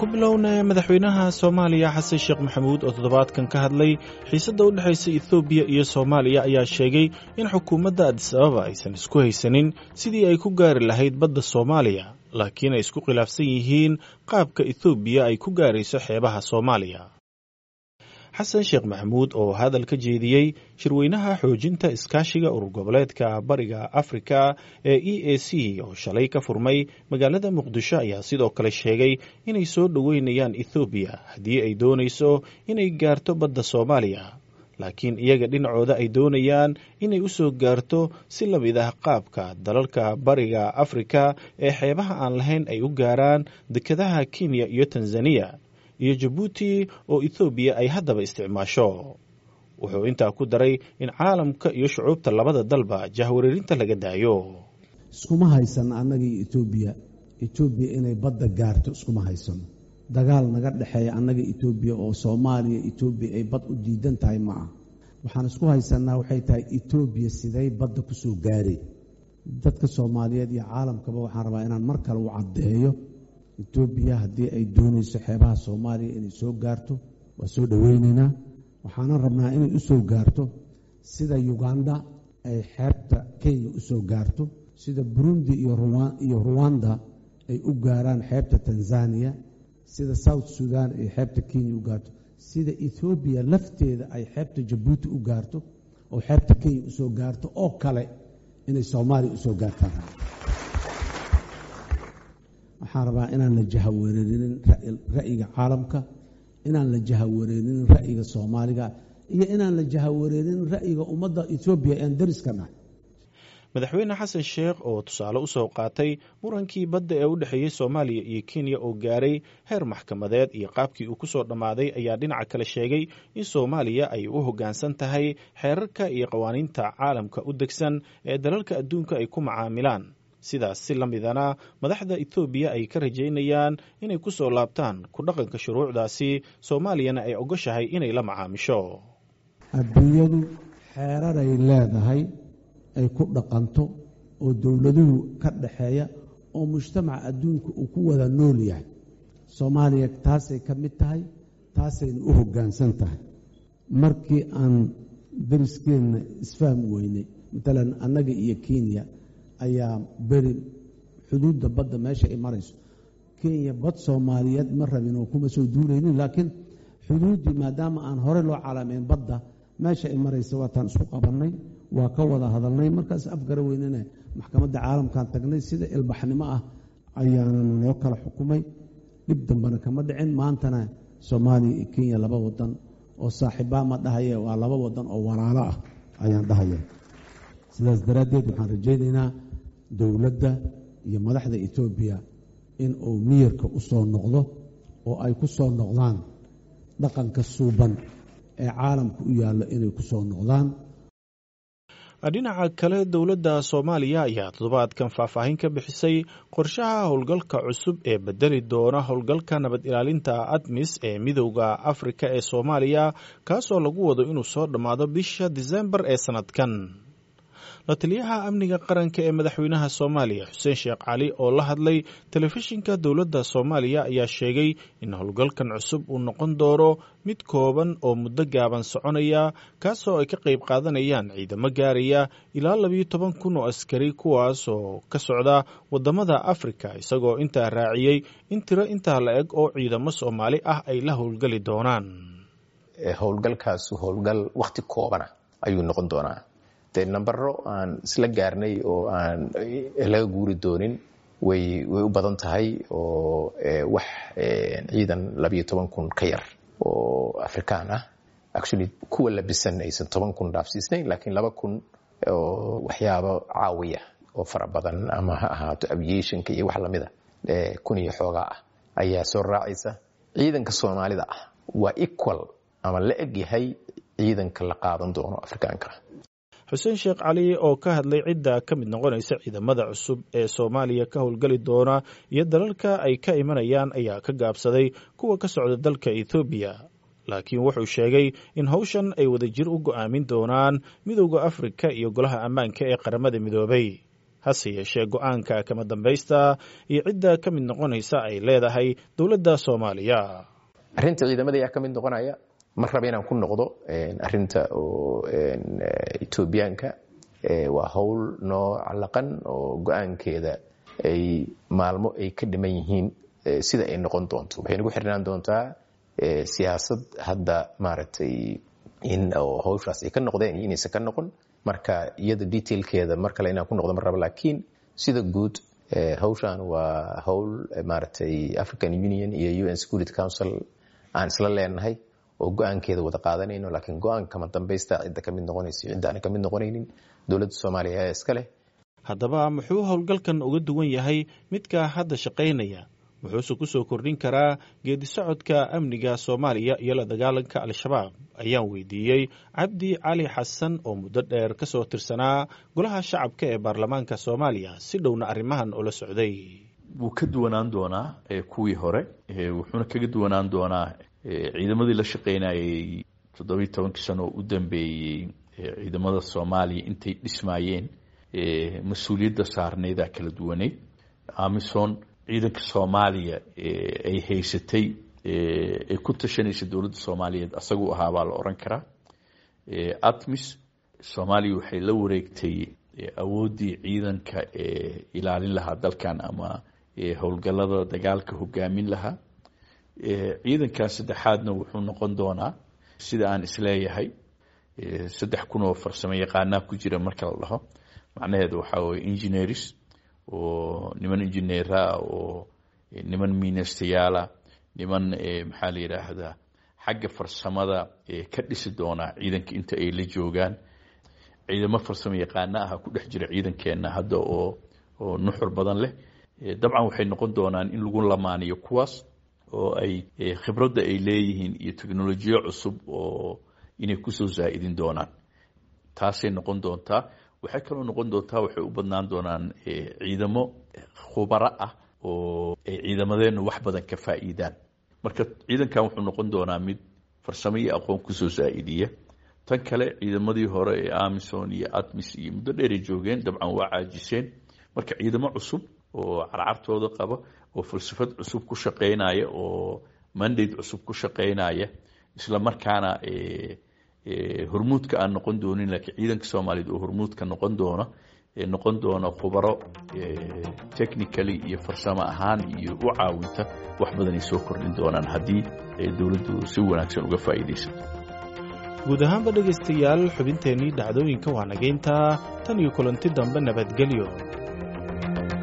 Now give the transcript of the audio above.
ku bilowna madaxweynaha soomaaliya xasan sheekh maxamuud oo toddobaadkan ka hadlay xiisadda u dhexaysa ethoobiya iyo soomaaliya ayaa sheegay in xukuumadda adis ababa aysan isku haysanin sidii ay ku gaari lahayd badda soomaaliya laakiin ay isku khilaafsan yihiin qaabka ethoobiya ay ku gaarayso xeebaha soomaaliya xasan sheekh maxamuud oo hadal ka jeediyey shirweynaha xoojinta iskaashiga urur goboleedka bariga afrika ee e a c oo shalay ka furmay magaalada muqdisho ayaa sidoo kale sheegay inay soo dhoweynayaan ethoobiya haddii ay doonayso inay gaarto badda soomaaliya laakiin iyaga dhinacooda ay doonayaan inay u soo gaarto si la mid ah qaabka dalalka bariga afrika ee xeebaha aan lahayn ay u gaaraan dekedaha kenya iyo tanzaniya iyo jabuuti oo ethoobiya ay haddaba isticmaasho wuxuu intaa ku daray in caalamka iyo shucuubta labada dalba jahwareerinta laga daayo iskuma haysano annagii etoobiya etoobiya inay badda gaarto iskuma haysano dagaal naga dhexeeya annaga etoobiya oo soomaaliya etoobiya ay bad u diidan tahay ma ah waxaan isku haysanaa waxay tahay etoobiya siday badda ku soo gaareen dadka soomaaliyeed iyo caalamkaba waxaan rabaa inaan mar kale u caddeeyo etoobiya haddii ay doonayso xeebaha soomaaliya inay soo gaarto waa soo dhoweyneynaa waxaana rabnaa inay u soo gaarto sida uganda ay xeebta kenya u soo gaarto sida burundi iyo ruwanda ay u gaaraan xeebta tanzaniya sida south sudan ay xeebta kenya u gaarto sida ethoobiya lafteeda ay xeebta jabuuti u gaarto oo xeebta kenya usoo gaarto oo kale inay soomaaliya usoo gaartaan waxaan rabaa inaan la jahawareerinin ra'yiga caalamka inaan la jahawareerinin ra'yiga soomaaliga iyo inaan la jahawareerinin ra'yiga ummadda etoobiya ean dariska nahay madaxweyne xasan sheekh oo tusaale u soo qaatay murankii badda ee u dhexeeyey soomaaliya iyo kenya oo gaaray heer maxkamadeed iyo qaabkii uu ku soo dhammaaday ayaa dhinaca kale sheegay in soomaaliya ay u hoggaansan tahay xeerarka iyo qawaaniinta caalamka u degsan ee dalalka adduunka ay ku macaamilaan sidaas si la midana madaxda ethoobiya ay ka rajaynayaan inay ku soo laabtaan ku dhaqanka shuruucdaasi soomaaliyana ay ogoshahay inay la macaamisho adduunyadu xeeraray leedahay ay ku dhaqanto oo dowladuhu ka dhaxeeya oo mujtamaca adduunka uu ku wada nool yahay soomaaliya taasay ka mid tahay taasayna u hoggaansan tahay markii aan dariskeenna isfahmi weynay matalan annaga iyo kenya ayaa beri xuduudda badda meesha ay marayso kenya bad soomaaliyeed ma rabin oo kuma soo duulaynin laakiin xuduuddii maadaama aan hore loo calaamayn badda meesha ay maraysa waataan isku qabannay waa ka wada hadalnay markaas afgara weynana maxkamadda caalamkaan tagnay sida ilbaxnimo ah ayaana noo kala xukumay dhib dambena kama dhicin maantana soomaaliya iyo kenya laba wadan oo saaxiibbaa ma dhahaye waa laba wadan oo walaalo ah ayaan dhahaya sidaas daraaddeed waxaan rajaynaynaa dowladda iyo madaxda etoobiya in uu miyirka u soo noqdo oo ay ku soo noqdaan dhaqanka suuban ee caalamka u yaallo inay ku soo noqdaan dhinaca kale dowladda soomaaliya ayaa toddobaadkan faahfaahin ka bixisay qorshaha howlgalka cusub ee bedeli doona howlgalka nabad ilaalinta admis ee midowda afrika ee soomaaliya kaasoo lagu wado inuu soo dhammaado bisha disembar ee sannadkan la taliyaha amniga qaranka ee madaxweynaha soomaaliya xuseen sheekh cali oo la hadlay telefishinka dowladda soomaaliya ayaa sheegay in howlgalkan cusub uu noqon doono mid kooban oo muddo gaaban soconaya kaasoo ay ka qayb qaadanayaan ciidamo gaaraya ilaa labiyo toban kun oo askari kuwaas oo ka socda waddamada afrika isagoo intaa raaciyey in tiro intaa la eg oo ciidamo soomaali ah ay la howlgali doonaan howlgalkaasu howlgal wakhti koobana ayuu noqon doonaa dee nambaro aan isla gaarnay oo aan laga guuri doonin way way u badan tahay oo wax ciidan labayo toban kun ka yar oo afrikaan ah actually kuwa labisan aysan toban kun dhaafsiisnayn laakiin laba kun oo waxyaabo caawiya oo fara badan ama ha ahaato aviationka iyo wax lamida kun iyo xoogaa ah ayaa soo raacaysa ciidanka soomaalida ah waa equal ama la eg yahay ciidanka la qaadan doono afrikaanka xuseen sheekh cali oo ka hadlay cidda ka mid noqonaysa ciidamada cusub ee soomaaliya ka howlgali doona iyo dalalka ay ka imanayaan ayaa ka gaabsaday kuwa ka socda dalka ethoobiya laakiin wuxuu sheegay in howshan ay wadajir u go'aamin doonaan midowda afrika iyo golaha ammaanka ee qaramada midoobay hase yeeshee go-aanka kama dambaysta iyo cidda ka mid noqonaysa ay leedahay dowladda soomaaliya arrinta ciidamada ayaa ka mid noqonaya mar raba inaan ku noqdo arrinta oo etoobiyaanka waa howl noo calaqan oo go-aankeeda ay maalmo ay ka dhiman yihiin sida ay noqon doonto waxay nagu xirnaan doontaa siyaasad hadda maaragtay in hawshaas ay ka noqdeen iyo inaysan ka noqon marka iyada detailkeeda mar kale inaan ku noqdo mar raba laakiin sida guud hawshan waa howl maaragtay african union iyo un security council aan isla leenahay oo go-aankeeda wada qaadanayno laakiin go-aanka kama dambaysta cidda ka mid noqonaysa cidda aan ka mid noqonaynin dowladda soomaaliya ayaa iska leh haddaba muxuu howlgalkan uga duwan yahay midka hadda shaqaynaya wuxuuse ku soo kordhin karaa geedi socodka amniga soomaaliya iyo la dagaalanka al-shabaab ayaan weydiiyey cabdi cali xasan oo muddo dheer ka soo tirsanaa golaha shacabka ee baarlamaanka soomaaliya si dhowna arrimahan ula socday wuu ka duwanaan doonaa kuwii hore wuxuuna kaga duwanaan doonaa ciidamadii la shaqaynayay toddobiyi tobankii sano oo u dambeeyey ciidamada soomaaliya intay dhismaayeen mas-uuliyadda saarnaydaa kala duwaneyd amison ciidanka soomaaliya ay haysatay ay ku tashanaysa dowladda soomaaliyeed asaguu ahaa baa la oran karaa atmis soomaaliya waxay la wareegtay awooddii ciidanka ee ilaalin lahaa dalkan ama howlgallada dagaalka hogaamin lahaa ciidankaas saddexaadna wuxuu noqon doonaa sida aan isleeyahay saddex kun oo farsamo yaqaanaa ku jira marka la dhaho macnaheedu waxaa weye engineers oo niman injineeraa oo niman miinastayaala niman maxaa la yidhaahdaa xagga farsamada ka dhisi doonaa ciidanka inta ay la joogaan ciidamo farsamo yaqaana ah ku dhex jira ciidankeenna hadda oo oo nuxur badan leh dabcan waxay noqon doonaan in lagu lamaaniyo kuwaas oo ay khibradda ay leeyihiin iyo technolojiyo cusub oo inay kusoo zaa'idin doonaan taasay noqon doontaa waxay kaloo noqon doontaa waxay u badnaan doonaan ciidamo khubaro ah oo ay ciidamadeennu wax badan ka faa'iidaan marka ciidankan wuxuu noqon doonaa mid farsamo iyo aqoon kusoo zaa'idiya tan kale ciidamadii hore ee amison iyo atmis iyo muddo dheeray joogeen dabcan waa caajiseen marka ciidamo cusub oo carcartooda qaba oo falsafad cusub ku shaqaynaya oo mandate cusub ku shaqaynaya isla markaana hormuudka aan noqon doonin laakiin ciidanka soomaaliyeed oo hormuudka noqon doona noqon doona khubaro technically iyo farsamo ahaan iyo u caawinta wax badanay soo kordhin doonaan haddii dowladdu si wanaagsan uga faa'iidaysato guud ahaanba dhegaystayaal xubinteennii dhacdooyinka waa nageyntaa tan iyo kulanti dambe nabadgelyo